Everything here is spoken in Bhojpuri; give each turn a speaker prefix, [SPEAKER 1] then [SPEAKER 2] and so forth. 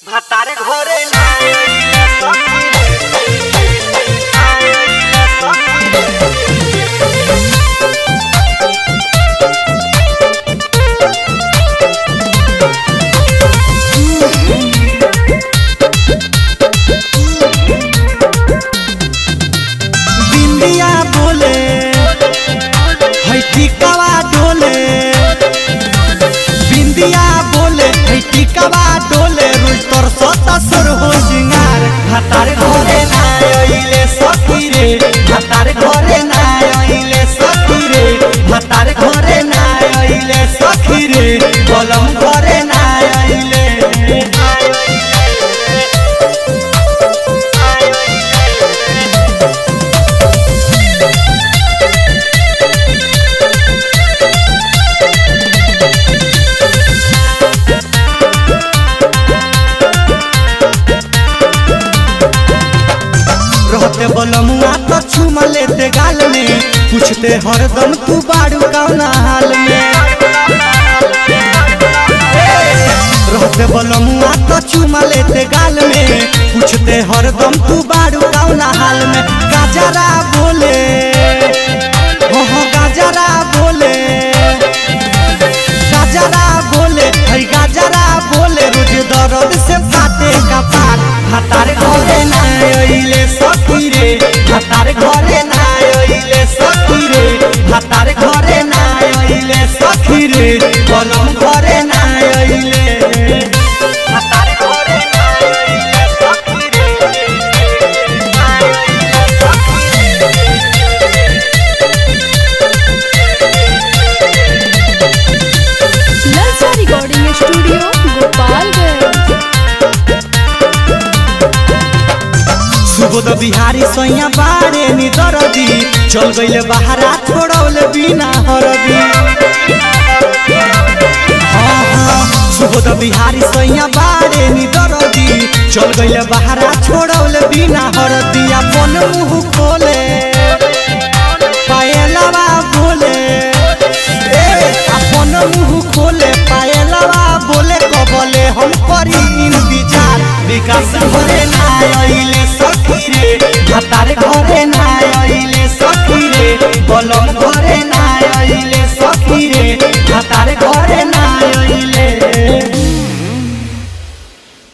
[SPEAKER 1] ভাতারে ঘরে না আইলে সখী রে। আইলে সখী রে।
[SPEAKER 2] बिंदिया बोले है टिकवा डोले बिंदिया बोले है टिकवा डोले रोज तोर सतसुर हो सिंगार भातार घरे ना आइले सखी रे भातार घरे ना आइले सखी रे भातार घरे ना आइले सखी रे कलम घरे ना आइले रहते बलमुआ तो चुमा लेते गाल में पूछते हरदम तू बाड़ू कौना हाल में रहते बलमुआ तो चुमा लेते गाल में पूछते हरदम तू बाड़ू कौना हाल में गाजरा बोले हो हो गाजरा बोले गाजरा बोले है गाजरा बोले रोज दर्द से फाटे कपार भातार घरे ना आइले सखी रे भातार घरे ना आइले सखी रे भातार घरे ना आइले सखी रे कलम घरे ना आइले
[SPEAKER 1] ভাতারে ঘরে না আইলে সখী রে। আইলে সখী রে।
[SPEAKER 3] ललचा रिकॉर्डिंग स्टूडियो गोपालगंज
[SPEAKER 2] सुबोध बिहारी सैया बारे नी दरदी चल गईले बहारा छोड़ौले बिना हरदी हाँ, हाँ, सुबोध बिहारी सैया बारे नी दरदी चल गईले बहारा छोड़ौले बिना हरदी अपन मुंह खोले पायलवा बोले ए अपन मुंह खोले पायलवा बोले कबले हम करी इंतजार विकास घरे ना आइले सखी रे